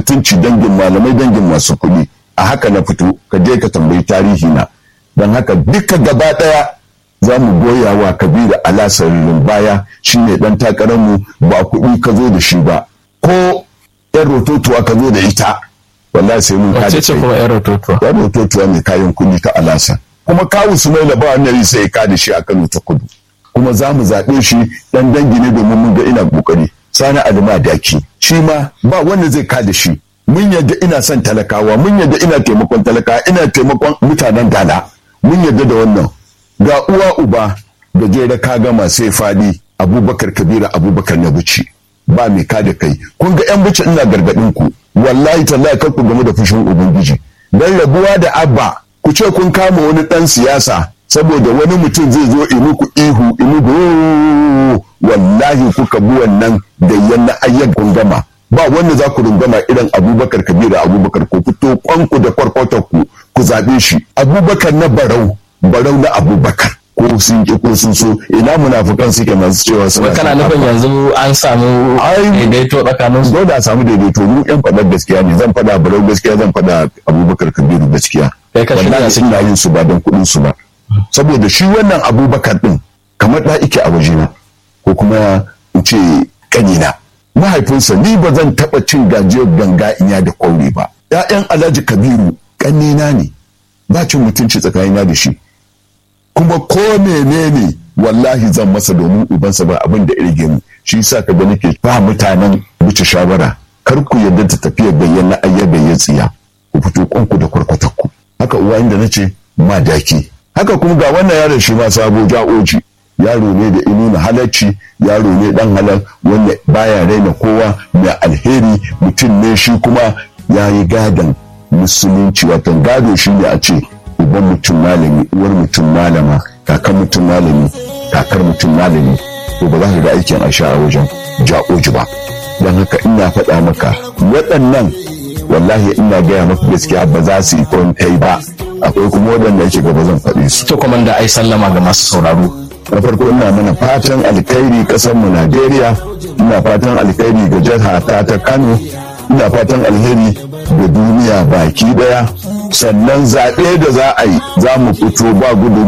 mutunci dangin malamai dangin masu kuɗi a haka na fito ka je ka tambayi tarihi na don haka duka gaba ɗaya za mu goya wa kabiru alasarin baya shine dan takararmu ba kuɗi ka zo da shi ba ko yan rototuwa ka zo da ita wallahi sai mun kada ce kuma yan rototuwa yan rototuwa mai kayan kuɗi ta alasa kuma kawu sumaila ba wannan sai ka da shi a kano ta kudu kuma za mu zaɓe shi dan dangi ne domin mun ga ina kokari sani adama daki shi ma ba wanda zai ka da shi mun yadda ina son talakawa mun yadda ina taimakon talakawa ina taimakon mutanen dala mun yadda da wannan ga uwa uba da jera ka gama sai fadi abubakar kabira abubakar na buci ba mai ka da kai kun ga yan buci ina gargadin ku wallahi tallahi kar ku game da fushin ubangiji dan rabuwa da abba ku ce kun kama wani dan siyasa saboda wani mutum zai zo in muku ihu in muku wallahi kuka bi wannan gayyan na ayyan kun gama ba wanda za ku rungama irin abubakar kabira abubakar ku fito kwanku da kwarkwatar ku ku zaɓe shi abubakar na barau barau na abubakar ko sun ki ko sun so ina munafukan suke masu cewa suna kana nufin yanzu an samu daidaito tsakanin su dole a samu daidaito mu yan faɗar gaskiya ne zan faɗa barau gaskiya zan faɗa abubakar kabiru gaskiya kai ka shirya wallahi su ina yin su ba don kuɗin su ba saboda shi wannan abubakar din kamar da ike a wajena ko kuma in ce kanina mahaifinsa ni ba zan taɓa cin gajiyar ganga inya da kwaure ba ‘ya'yan alhaji kabiru ƙannena ne ba cin mutunci tsakanina da shi kuma ko menene wallahi zan masa domin ubansa ba abin da irge mu shi yasa ka ga nake ba mutanen wuce shawara kar ku yarda ta tafiya bayyana ayyar bayyana tsiya ku fito kwanku da kwarkwatakku haka uwa inda nace ma daki haka kuma ga wannan yaron shi ma sabo ja'oji yaro ne da inu na halarci yaro ne dan halal wanda baya raina kowa mai alheri mutum ne shi kuma ya yi gadon musulunci wato gado shi ne a ce uban mutum malami uwar mutum malama kakar mutum malami kakar mutum malami to ba za ka ga aikin aisha a wajen ja'oji ba don haka ina faɗa maka waɗannan wallahi ina gaya maka gaskiya ba za su yi kai ba akwai kuma waɗanda yake gaba zan faɗe su to kuma da ai sallama ga masu sauraro na farko ina mana fatan alkhairi kasar mu Najeriya ina fatan alkhairi ga jiha ta ta Kano ina fatan alheri ga duniya baki daya sannan zaɓe da za a yi za mu fito ba gudu